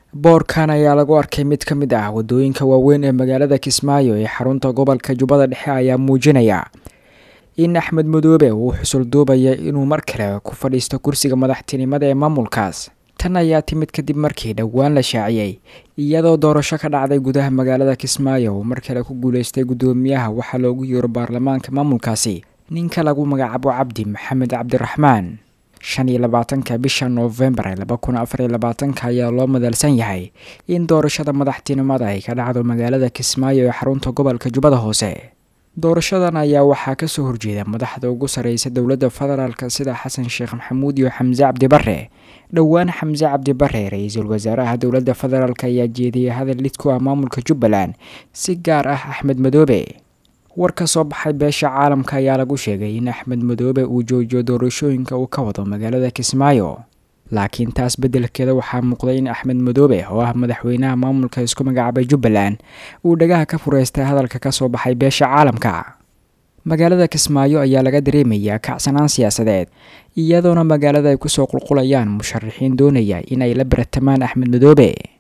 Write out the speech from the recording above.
boorkan ayaa lagu arkay mid ka mid ah waddooyinka waaweyn ee magaalada kismaayo ee xarunta gobolka jubbada dhexe ayaa muujinaya in axmed madoobe uu xusul duubaya inuu mar kale ku fadhiisto kursiga madaxtinimada ee maamulkaas tan ayaa timid kadib markii dhowaan la shaaciyey iyadoo doorasho ka dhacday gudaha magaalada kismaayo uu mar kale ku guuleystay guddoomiyaha waxaa loogu yeero baarlamaanka maamulkaasi ninka lagu magacaabo cabdi maxamed cabdiraxmaan shan iyo labaatanka bisha noofembar laba kun afar iyo labaatanka ayaa loo madalsan yahay in doorashada madaxtinimada ay ka dhacdo magaalada kismaayo ee xarunta gobolka jubbada hoose doorashadan ayaa waxaa kasoo horjeeda madaxda ugu sarreysa dowladda federaalk sida xasan sheekh maxamuud iyo xamse cabdi bare dhowaan xamse cabdi bare ra-iisul wasaaraha dowladda federaalk ayaa jeediyay hadal lid ku ah maamulka jubbaland si gaar ah axmed madoobe war ka soo baxay beesha caalamka ayaa lagu sheegay in axmed madoobe uu joojiyo doorashooyinka uu ka wado magaalada kismaayo laakiin taas beddelkeeda waxaa muuqday in axmed madoobe oo ah madaxweynaha maamulka isku magacaabay jubbaland uu dhagaha ka fureystay hadalka ka soo baxay beesha caalamka magaalada kismaayo ayaa laga dareemayaa kacsanaan siyaasadeed iyadoona magaalada ay kusoo qulqulayaan musharaxiin doonaya in ay la baratamaan axmed madoobe